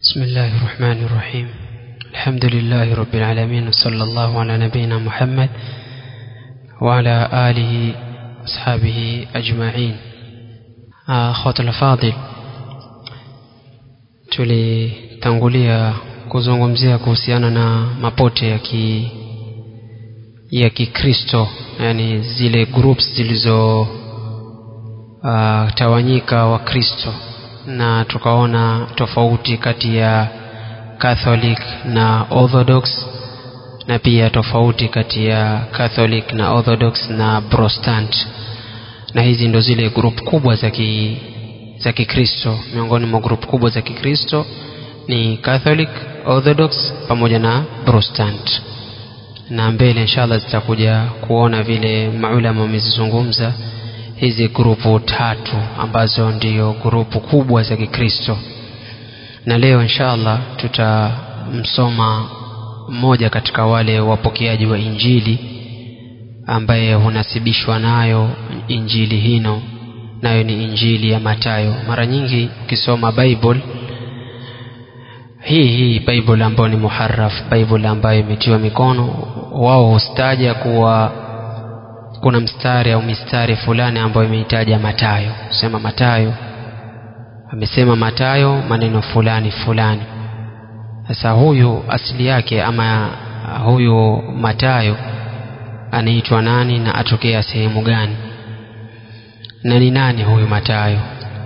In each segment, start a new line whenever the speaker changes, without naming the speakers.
بسم الله الرحمن الرحيم الحمد لله رب العالمين وصلى الله على نبينا محمد وعلى آله أصحابه أجمعين أخوة الفاضل tulitangulia kuzungumzia kuhusiana na mapote ya ki ya kikristo yani zile groups zilizo uh, tawanyika wa kristo na tukaona tofauti kati ya catholic na orthodox na pia tofauti kati ya catholic na orthodox na protestant na hizi ndo zile group kubwa za ki za kikristo miongoni mwa group kubwa za kikristo ni catholic orthodox pamoja na protestant na mbele inshallah zitakuja kuona vile maulama wamezizungumza hizi grupu tatu ambazo ndiyo grupu kubwa za kikristo na leo inshallah tutamsoma mmoja katika wale wapokeaji wa injili ambaye hunasibishwa nayo injili hino nayo ni injili ya matayo mara nyingi ukisoma bible hii hii bible ambayo ni muharaf bible ambayo imetiwa mikono wao hustaja kuwa kuna mstari au mistari fulani ambayo imeitaja matayo sema matayo amesema matayo maneno fulani fulani sasa huyu asili yake ama huyu matayo anaitwa nani na atokea sehemu gani na ni nani huyu matayo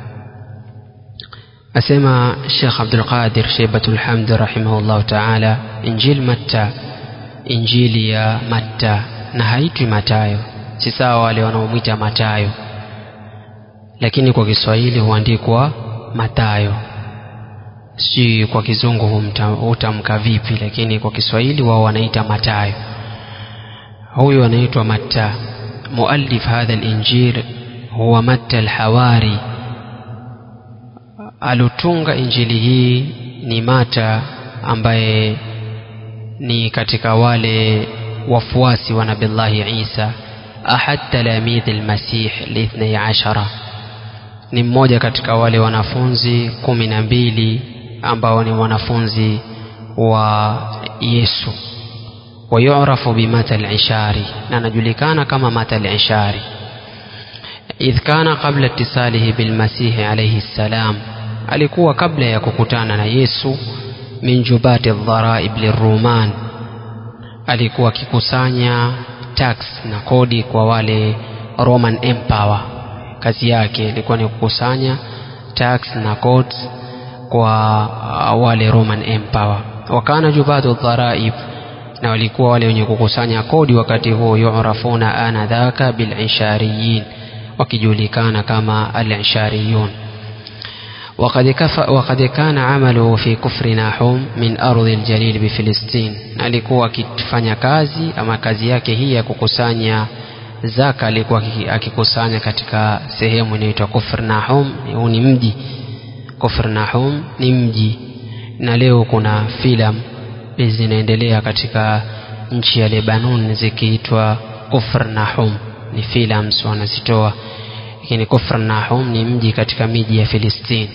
asema Sheikh Abdul Qadir Sheibatul Hamd rahimahullah ta'ala Injil Matta Injili ya Matta na haitwi Matayo si sawa wale wanaomwita Matayo lakini kwa Kiswahili huandikwa Matayo si kwa kizungu hutamka vipi lakini kwa Kiswahili wao wanaita Matayo huyu anaitwa Matta muallif hadha al-injil huwa Matta al-Hawari alotunga injili hii ni Mata ambaye ni katika wale wafuasi wa Nabillahi Isa ahad talamidhi almasih lithnai ashara ni mmoja katika wale wanafunzi kumi na mbili ambao ni wanafunzi wa Yesu wayurafu bimata al-ishari na anajulikana kama mata al-ishari idh kana qabla ittisalihi bilmasihi alayhi salam alikuwa kabla ya kukutana na Yesu min jubati dharaib liruman alikuwa akikusanya tax na kodi kwa wale Roman Empire kazi yake ilikuwa ni kukusanya tax na codes kwa wale Roman Empire wakana jubatu dharaib na walikuwa wale wenye kukusanya kodi wakati huo yurafuna ana dhaka bilishariyin wakijulikana kama al-ishariyun وقد, كف وقد كان عمله في كفر ناحوم من أرض الجليل بفلسطين alikuwa akifanya kazi ama kazi yake hii ya kukusanya zaka alikuwa akikusanya katika sehemu inaitwa Kufr Nahum huu ni mji Kufr Nahum ni mji na leo kuna filamu zinaendelea katika nchi ya Lebanon zikiitwa Kufr Nahum ni films wanazitoa lakini Kufr Nahum ni mji katika miji ya Filistini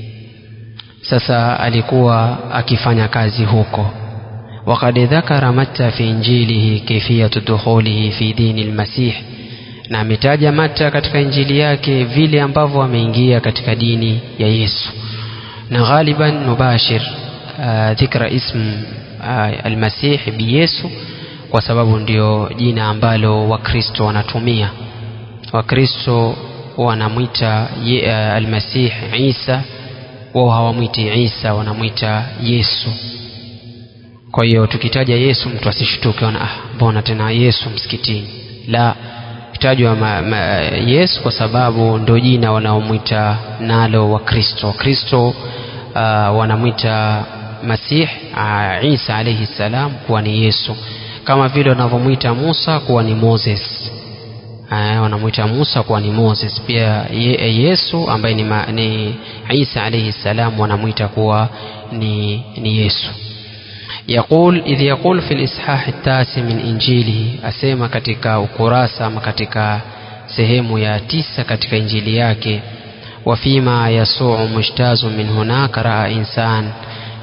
sasa alikuwa akifanya kazi huko وقد ذكر متى في إنجيله كيفية دخوله في دين المسيح na ametaja Mata katika injili yake vile ambavyo ameingia katika dini ya Yesu na ghaliban mubashir uh, dhikra ism uh, almasih bi Yesu kwa sababu ndio jina ambalo wakristo wanatumia wakristo wanamwita uh, almasih Isa wao hawamwiti Isa wanamwita Yesu kwa hiyo tukitaja Yesu mtu asishtuke ona ah mbona tena Yesu msikitini la kitajwa Yesu kwa sababu ndio jina wanaomwita nalo wakristo wakristo uh, wanamwita Masih uh, Isa alayhi salam kuwa ni Yesu kama vile wanavyomwita Musa kuwa ni Moses uh, wanamwita Musa kuwa ni Moses pia ye, Yesu ambaye ni, ma, ni Isa alayhi salam wanamwita kuwa ni, ni Yesu يقول إذ يقول في الإصحاح التاسع من إنجيله أسيما katika ukurasa ama katika sehemu ya tisa katika injili yake وفيما يسوع مجتاز من هناك رأى إنسان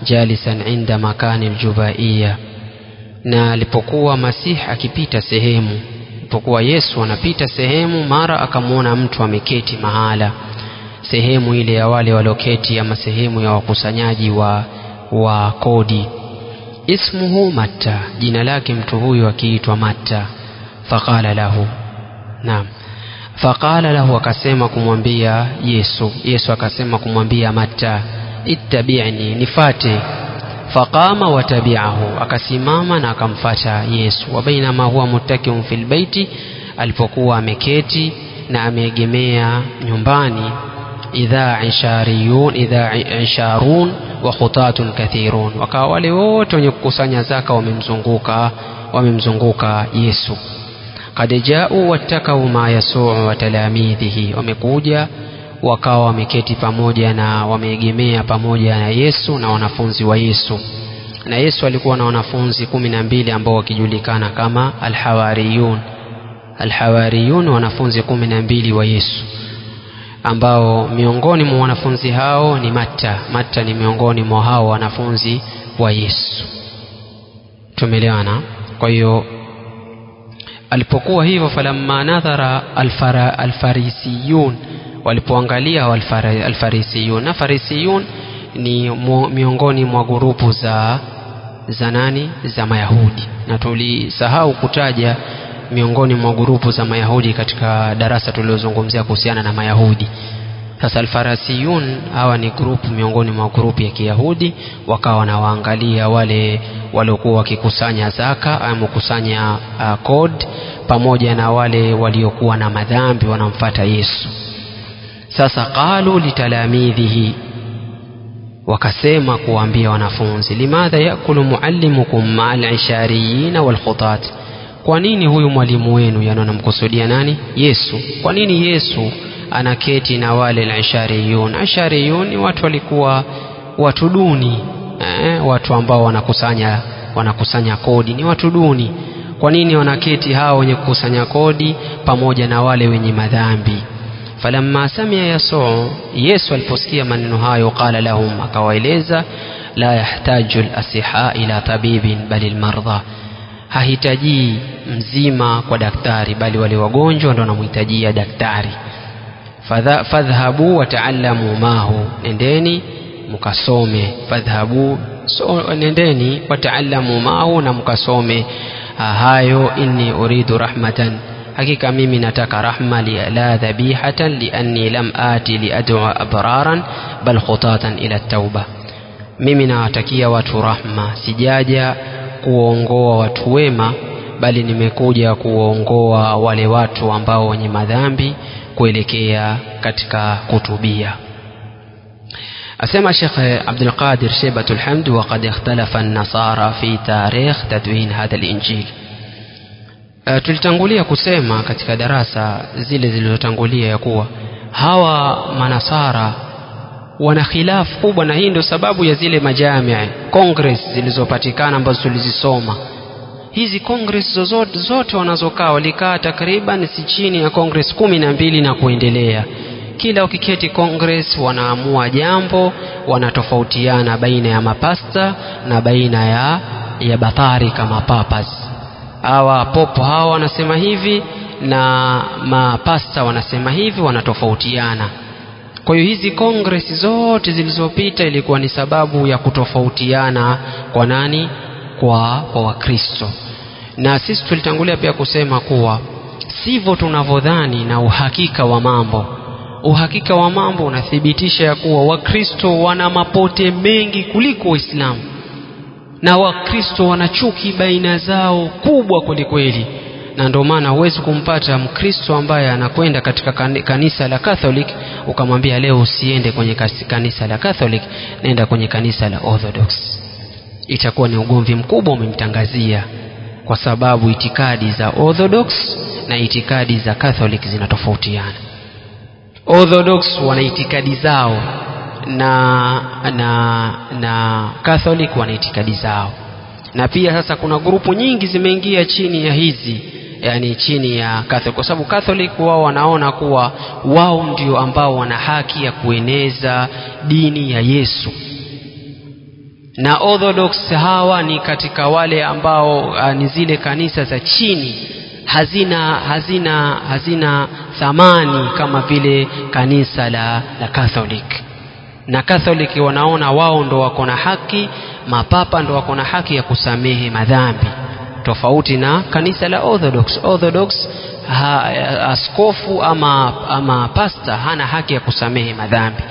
jalisan inda makani ljubaiya na alipokuwa masihi akipita sehemu alipokuwa yesu anapita sehemu mara akamwona mtu ameketi mahala sehemu ile ya wale walioketi ama sehemu ya wakusanyaji wa, wa kodi ismuhu matta jina lake mtu huyu akiitwa matta faqala lahu naam faqala lahu akasema kumwambia yesu yesu akasema kumwambia matta ittabi'ni nifate faqama watabi'ahu akasimama na akamfata yesu wa bainama huwa muttakiun fil baiti alipokuwa ameketi na ameegemea nyumbani idha ishariyun idha isharun wa khutatun kathirun wakawa wale wote wenye kukusanya zaka wamemzunguka wamemzunguka yesu qad jau wattakau ma yasuu wa talamidhihi wamekuja wakawa wameketi pamoja na wameegemea pamoja na yesu na wanafunzi wa yesu na yesu alikuwa na wanafunzi kumi na mbili ambao wakijulikana kama alhawariyun alhawariyun wanafunzi kumi na mbili wa yesu ambao miongoni mwa wanafunzi hao ni matta matta ni miongoni mwa hao wanafunzi wa yesu tumeelewana kwa hiyo alipokuwa hivyo falamma nadhara alfara, alfarisiyun walipoangalia alfara, alfarisiyun na farisiyun ni mu, miongoni mwa gurupu za za nani za mayahudi na tulisahau kutaja miongoni mwa gurupu za mayahudi katika darasa tuliozungumzia kuhusiana na mayahudi sasa alfarasiyun hawa ni grupu miongoni mwa grupu ya kiyahudi wakawa wanawaangalia wale waliokuwa wakikusanya zaka ama kukusanya uh, code pamoja na wale waliokuwa na madhambi wanamfata yesu sasa qalu litalamidhihi wakasema kuwaambia wanafunzi limadha yakulu muallimukum maa lishariyina walkhutat kwa nini huyu mwalimu wenu yani anamkusudia nani yesu kwa nini yesu anaketi na wale al-ishariyun ashariyun ni watu walikuwa watu duni eh, watu ambao wanakusanya wanakusanya kodi ni watu duni kwa nini wanaketi hao wenye kukusanya kodi pamoja na wale wenye madhambi falamma samia yasuu yesu aliposikia maneno hayo qala lahum akawaeleza la yahtaju lasiha ila tabibin bali lmardha hahitajii mzima kwa daktari bali wale wagonjwa ndo wanamhitajia daktari fadhhabu wataallamu mahu nendeni mukasome fadhhabu so, nendeni wataallamu mahu na mukasome hayo inni uridu rahmatan hakika mimi nataka rahma li la dhabihatan lianni lam ati liadua abraran bal khutatan ila tauba mimi nawatakia watu rahma sijaja kuongoa watu wema bali nimekuja kuongoa wale watu ambao wenye madhambi kuelekea katika kutubia asema Sheikh Abdul Qadir Sheibatul Hamd وقد اختلف النصارى في تاريخ تدوين هذا الإنجيل Uh, tulitangulia kusema katika darasa zile zilizotangulia ya kuwa hawa manasara wana khilafu kubwa na hii ndio sababu ya zile majamii congress zilizopatikana ambazo tulizisoma hizi congress zozote zote wanazokaa walikaa takriban si chini ya congress kumi na mbili na kuendelea kila ukiketi congress wanaamua jambo wanatofautiana baina ya mapasta na baina ya ya batari kama papas hawa popo hawa wanasema hivi na mapasta wanasema hivi wanatofautiana kwa hiyo hizi congress zote zilizopita ilikuwa ni sababu ya kutofautiana kwa nani kwa kwa wakristo na sisi tulitangulia pia kusema kuwa sivyo tunavyodhani na uhakika wa mambo uhakika wa mambo unathibitisha ya kuwa wakristo wana mapote mengi kuliko waislamu na wakristo wana chuki baina zao kubwa kwelikweli na ndio maana huwezi kumpata mkristo ambaye anakwenda katika kanisa la catholic ukamwambia leo usiende kwenye kanisa la catholic nenda kwenye kanisa la orthodox itakuwa ni ugomvi mkubwa umemtangazia kwa sababu itikadi za orthodox na itikadi za catholic zinatofautiana orthodox wana itikadi zao na na na catholic wana itikadi zao na pia sasa kuna grupu nyingi zimeingia chini ya hizi yani chini ya catholic kwa sababu catholic wao wanaona kuwa wao ndio ambao wana haki ya kueneza dini ya yesu na orthodox hawa ni katika wale ambao uh, ni zile kanisa za chini hazina hazina hazina thamani kama vile kanisa la, la catholic na catholic wanaona wao ndo wako na haki mapapa ndo wako na haki ya kusamehe madhambi tofauti na kanisa la orthodox orthodox ha, askofu ama, ama pasta hana haki ya kusamehe madhambi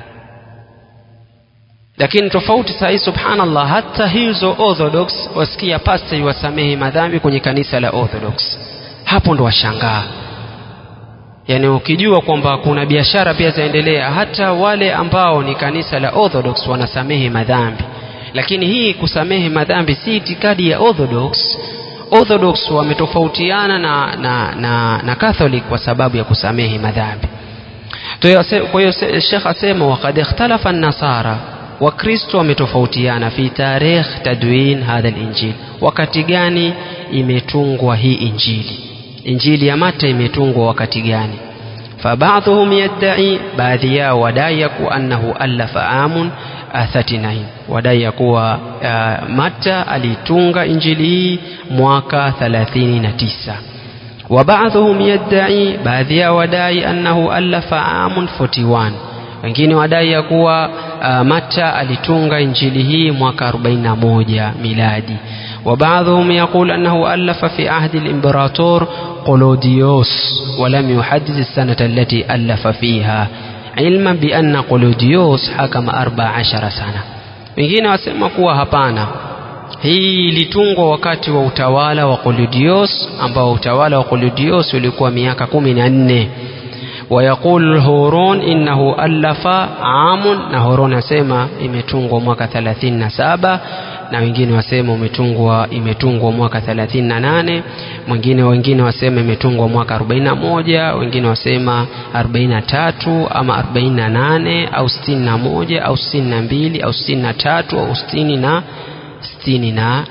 lakini tofauti saa hii subhanallah hata hizo orthodox wasikia pasta iwasamehe madhambi kwenye kanisa la orthodox hapo ndo washangaa yaani ukijua kwamba kuna biashara pia zaendelea hata wale ambao ni kanisa la orthodox wanasamehe madhambi lakini hii kusamehe madhambi si itikadi ya orthodox orthodox wametofautiana na, na, na, na catholic kwa sababu ya kusamehe madhambi kwa hiyo shekh asema wakad ikhtalafa nasara wakristo wametofautiana fi tarikh tadwin hadha linjil wakati gani imetungwa hii injili injili ya mata imetungwa wakati gani فبعضهم يدعي baadhi yao wadai ya kuwa annahu allafa amun 39 wadai ya kuwa uh, mata alitunga injili hii mwaka 39 وبعضهم يدعي baadhi yao wadai annahu allafa amun 41 wengine wadai ya kuwa uh, mata alitunga injili hii mwaka 41 miladi وبعضهم يقول أنه ألف في عهد الإمبراطور قلوديوس ولم يحدد السنة التي ألف فيها علما بأن قلوديوس حكم أربع عشر سنة wengine wasema kuwa hapana hii ilitungwa wakati wa utawala wa Qoludios ambao utawala wa Qoludios ulikuwa miaka kumi na nne ويقول الهورون إنه ألف عام na Horon asema imetungwa mwaka 37 na wengine wasema umetungwa imetungwa mwaka 38 mwingine wengine wasema imetungwa mwaka 41 wengine wasema 43 ama 48 au 61 au 62 au 63 au 60 na 64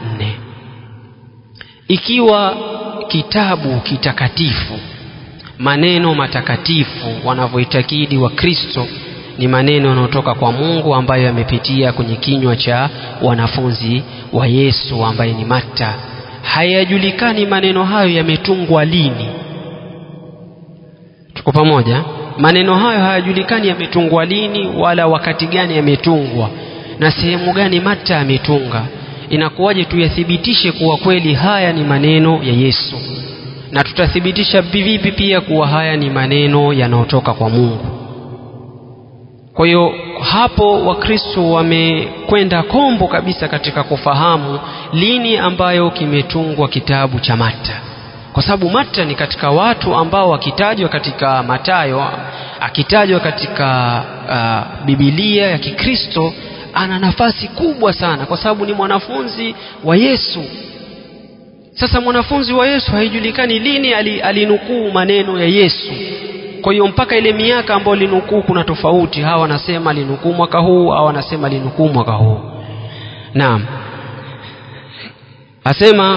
ikiwa kitabu kitakatifu maneno matakatifu wanavyoitakidi wa Kristo ni maneno yanayotoka kwa Mungu ambayo yamepitia kwenye kinywa cha wanafunzi wa Yesu ambaye ni Matta. Hayajulikani maneno hayo yametungwa lini. Tuko pamoja? Maneno hayo hayajulikani yametungwa lini wala wakati gani yametungwa na sehemu gani Matta ametunga. Inakuwaje tuyathibitishe kuwa kweli haya ni maneno ya Yesu? na tutathibitisha vipi pia kuwa haya ni maneno yanayotoka kwa Mungu. Kwa hiyo hapo Wakristo wamekwenda kombo kabisa katika kufahamu lini ambayo kimetungwa kitabu cha Mata, kwa sababu Mata ni katika watu ambao wakitajwa katika Matayo, akitajwa katika uh, Bibilia ya Kikristo ana nafasi kubwa sana, kwa sababu ni mwanafunzi wa Yesu sasa mwanafunzi wa Yesu haijulikani lini alinukuu maneno ya Yesu. Kwa hiyo mpaka ile miaka ambayo linukuu kuna tofauti. Hawa wanasema alinukuu mwaka huu, hawa wanasema alinukuu mwaka huu. Naam, asema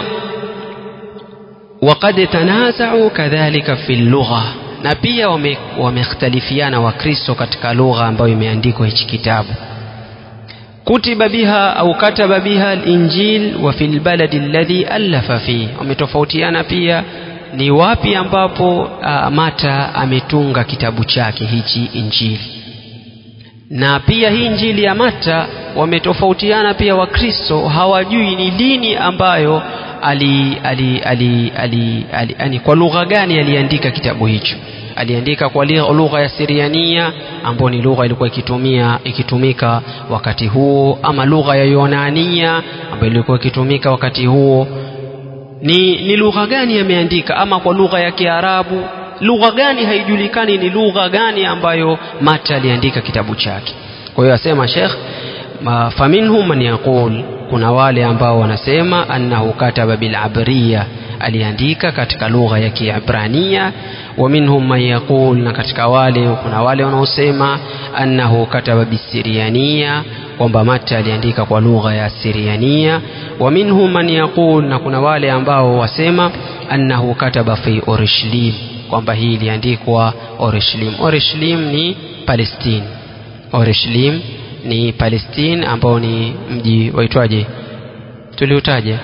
waqad tanazau kadhalika fi lugha, na pia wamekhtalifiana wame Wakristo katika lugha ambayo imeandikwa hichi kitabu kutiba biha au kataba biha al-injil wa fil baladi alladhi allafa fi wametofautiana pia ni wapi ambapo uh, Mata ametunga kitabu chake hichi injili na pia hii injili ya Mata wametofautiana pia Wakristo hawajui ni lini ambayo ali, ali, ali, ali, ali, ali, kwa lugha gani aliandika kitabu hicho aliandika kwa lugha ya Siriania ambayo ni lugha ilikuwa ikitumia ikitumika wakati huo, ama lugha ya Yunania ambayo ilikuwa ikitumika wakati huo. Ni, ni lugha gani ameandika, ama kwa lugha ya Kiarabu? Lugha gani haijulikani, ni lugha gani ambayo Mata aliandika kitabu chake. Kwa hiyo asema Sheikh, faminhum man yaqul, kuna wale ambao wanasema annahu kataba bil abriya aliandika katika lugha ya Kiebrania wa minhum man yaqul, na katika wale kuna wale wanaosema annahu kataba bisiriania, kwamba Mata aliandika kwa lugha ya Siriania. Wa minhum man yaqul, na kuna wale ambao wasema annahu kataba fi Orishlim, kwamba hii iliandikwa Orishlim. Orishlim ni Palestine, Orishlim ni palestine ambao ni mji waitwaje tuliutaja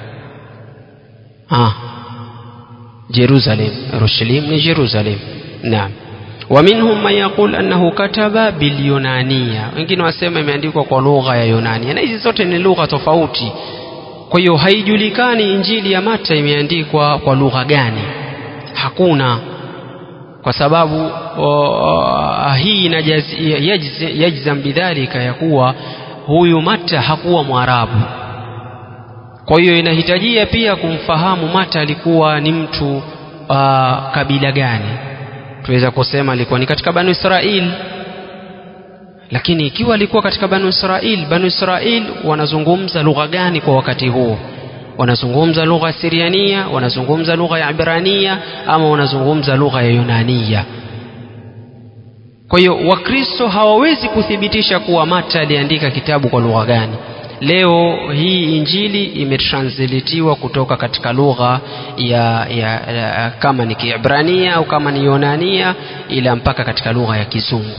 ah jerusalem rushalim ni jerusalem naam ومنهم من يقول أنه كتب باليونانية wengine wasema imeandikwa kwa lugha ya Yunania na hizi zote ni lugha tofauti kwa hiyo haijulikani injili ya Mata imeandikwa kwa lugha gani hakuna kwa sababu uh, hii yajzam bidhalika ya kuwa huyu Mata hakuwa Mwarabu kwa hiyo inahitajia pia kumfahamu Mata alikuwa ni mtu uh, kabila gani tuweza kusema alikuwa ni katika Banu Israil lakini ikiwa alikuwa katika Banu Israil Banu Israil wanazungumza lugha gani kwa wakati huo wanazungumza lugha ya Siriania wanazungumza lugha ya Ibrania ama wanazungumza lugha ya Yunania kwa hiyo wakristo hawawezi kuthibitisha kuwa Mata aliandika kitabu kwa lugha gani leo hii injili imetranslatiwa kutoka katika lugha ya, ya, ya kama ni Kiebrania au kama ni Yunania ila mpaka katika lugha ya Kizungu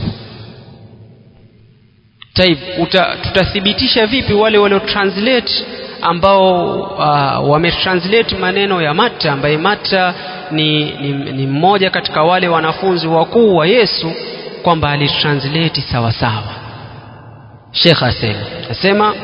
Taib, uta, tutathibitisha vipi wale walio translate ambao uh, wametranslate maneno ya Mata ambaye Mata ni, ni, ni mmoja katika wale wanafunzi wakuu wa Yesu kwamba alitranslate sawa sawa Sheikh asema asema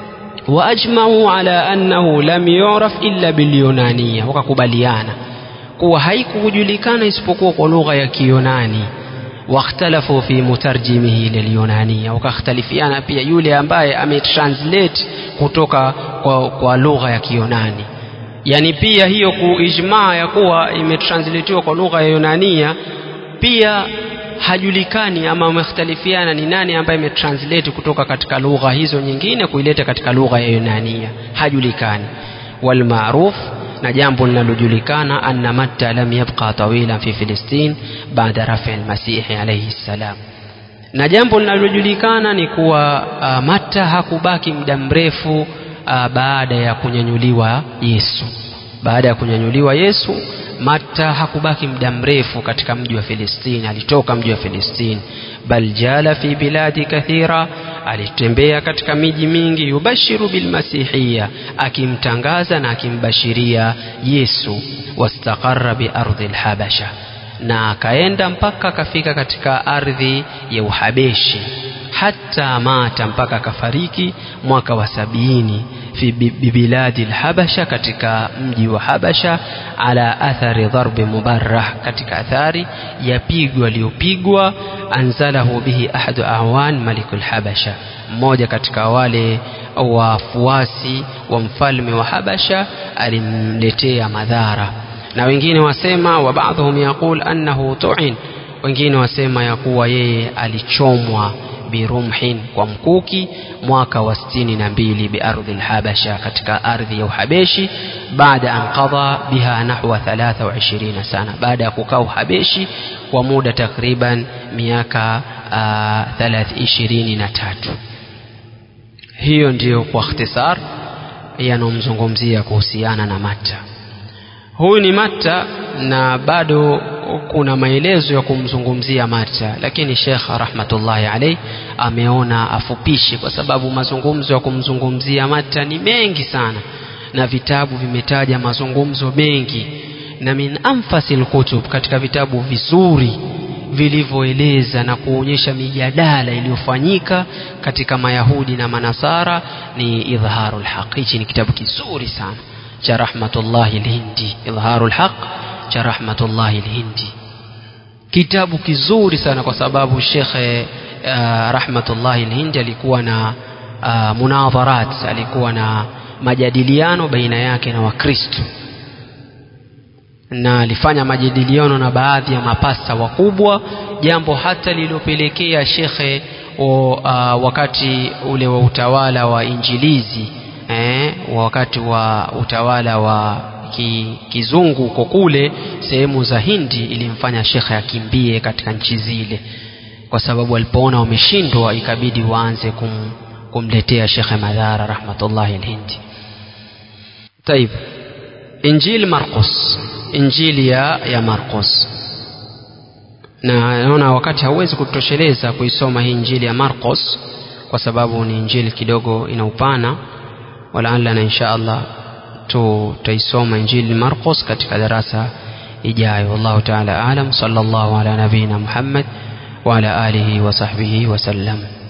waajmau ala annahu lam yuraf illa bilyunania wakakubaliana kuwa haikujulikana isipokuwa kwa lugha ya Kiyunani wakhtalafu fi mutarjimihi lilyunania wakakhtalifiana pia yule ambaye ametranslate kutoka kwa, kwa lugha ya Kiyunani yani pia hiyo kuijmaa ya kuwa imetranslatiwa kwa lugha ya Yunania pia hajulikani ama wamekhtalifiana ni nani ambaye imetranslate kutoka katika lugha hizo nyingine kuileta katika lugha ya Yunania hajulikani walmaruf na jambo linalojulikana anna matta lam yabqa tawilan fi filistin baada rafi almasihi alayhi salam na jambo linalojulikana ni kuwa uh, matta hakubaki muda mrefu uh, baada ya kunyanyuliwa Yesu baada ya kunyanyuliwa Yesu Matta hakubaki muda mrefu katika mji wa Filistini, alitoka mji wa Filistini, bal jala fi biladi kathira, alitembea katika miji mingi, yubashiru bilmasihiya, akimtangaza na akimbashiria Yesu, wastaqarra bi ardhi lhabasha, na akaenda mpaka akafika katika ardhi ya Uhabeshi, hata mata, mpaka akafariki mwaka wa sabini fi bibiladi lhabasha katika mji wa habasha ala athari dharbi mubarrah katika athari ya pigo aliyopigwa anzalahu bihi ahadu awan maliku lhabasha mmoja katika wale wafuasi wa mfalme wa habasha alimletea madhara na wengine wasema wa baadhum yaqul annahu tu'in wengine wasema ya kuwa yeye alichomwa birumhin kwa mkuki mwaka wa sitini na mbili biardhi lhabasha katika ardhi ya uhabeshi baada an qadha biha nahwa 23 sana baada ya kukaa uhabeshi kwa muda takriban miaka ishirini na tatu hiyo ndiyo kwa ikhtisar yanomzungumzia kuhusiana na Matta huyu ni Matta na bado kuna maelezo ya kumzungumzia Matta lakini Sheikh rahmatullahi alayhi ameona afupishe kwa sababu mazungumzo ya kumzungumzia Matta ni mengi sana na vitabu vimetaja mazungumzo mengi na min anfasil kutub katika vitabu vizuri vilivyoeleza na kuonyesha mijadala iliyofanyika katika mayahudi na manasara ni idharul haq hichi ni kitabu kizuri sana cha rahmatullahi lhindi idharul haq cha rahmatullahi lhindi kitabu kizuri sana kwa sababu shekhe uh, rahmatullahi lhindi alikuwa na uh, munadharat alikuwa na majadiliano baina yake na wakristo na alifanya majadiliano na baadhi ya mapasta wakubwa jambo hata lililopelekea shekhe o, uh, wakati ule wa utawala wa injilizi eh, wakati wa utawala wa ki, kizungu huko kule sehemu za hindi ilimfanya shekhe akimbie katika nchi zile kwa sababu alipoona wameshindwa ikabidi waanze kum, kumletea shekhe madhara rahmatullahi alhindi taib injili marqus injili ya, ya marqus na naona wakati hauwezi kutosheleza kuisoma hii injili ya marqos kwa sababu ni injili kidogo ina upana walaallana insha allah tutaisoma injili marcos katika darasa ijayo wallahu taala alam sallallahu ala nabiyina muhammad وعلى آله وصحبه وسلم